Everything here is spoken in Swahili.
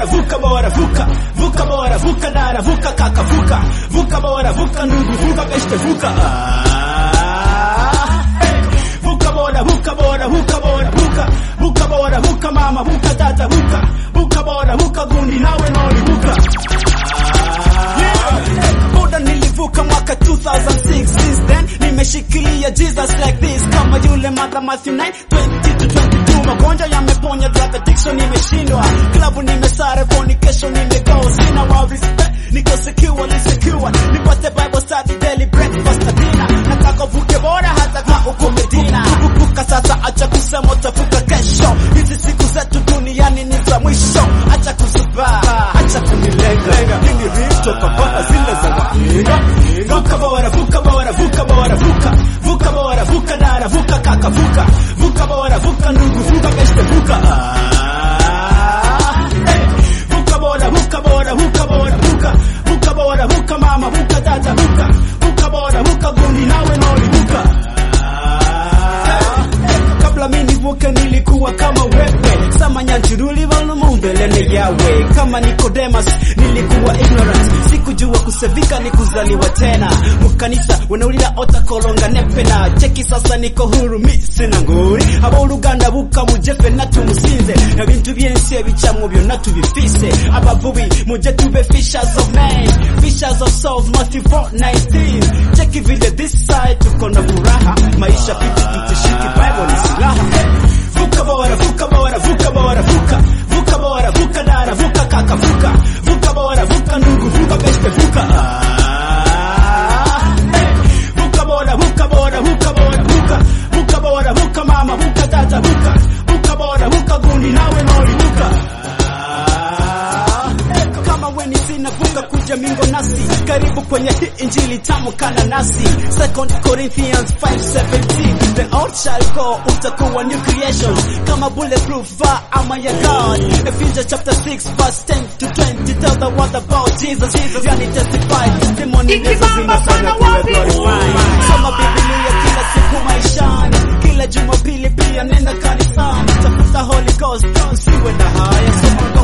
bora vuka bora vuka vuka bora vuka dara vuka kaka vuka vuka bora vuka ndugu vuka beste vuka ah, hey. vuka bora vuka bora vuka bora vuka vuka bora vuka mama vuka tata vuka vuka bora vuka gundi nawe noli vuka Buda nilivuka mwaka 2006 since then nimeshikilia Jesus like this kama yule mother Matthew 9 20 to 22 magonjwa yameponya drug addiction nimeshindwa klabu nimesare fornication nimego sina wa respect niko secure secure nipate bible study daily breakfast na dinner nataka vuke bora hata kama uko Medina vuka sasa acha kusema utavuka kesho hizi siku zetu duniani ni za mwisho acha kuzubaa acha kunilenga mimi rito papa zile za wainga vuka bora vuka bora vuka bora vuka vuka bora vuka dara vuka kaka vuka vuka bora vuka ndugu vuka beste vuka ah, hey. vuka bora vuka bora vuka bora vuka vuka bora vuka mama vuka tata vuka vuka bora vuka gundi nawe noli vuka kabla mimi nivuke nilikuwa kama wewe sama nyanchuruli mbeleni yawe kama Nicodemus nilikuwa ignorant sikujua kusevika ni kuzaliwa tena mukanisa wanaulira otakolonga nepena cheki sasa niko huru mi sina nguri abooluganda buka mujefe natumusinze ebintu byensi ebicamwo byonna tubifise abavubi muje tube fishers of men fishers of souls Matthew 4:19 cheki vile this side tuko na furaha maisha piti tutishiki bible ni silaha vuka bora vuka bora vuka bora vuka vuka bora vuka dara vuka kaka vuka vuka bora vuka ndugu vuka beste vuka ah, hey. vuka bora vuka bora vuka bora vuka vuka bora vuka mama vuka tata vuka vuka bora vuka gundi nawe noli vuka ah, hey. kama weni sina vuka kuja mingo nasi karibu kwenye hii injili tamu kana nasi second corinthians 5:17 the old shall go utakuwa new creation kama bulletproof va ama ya god ephesians chapter 6 verse 10 to 20 tell the world about jesus jesus yani testify testimony ndizo zinafanya kuwe glorified soma biblia kila siku maishani kila jumapili pia nenda kanisani tafuta holy ghost usiwe na haya soma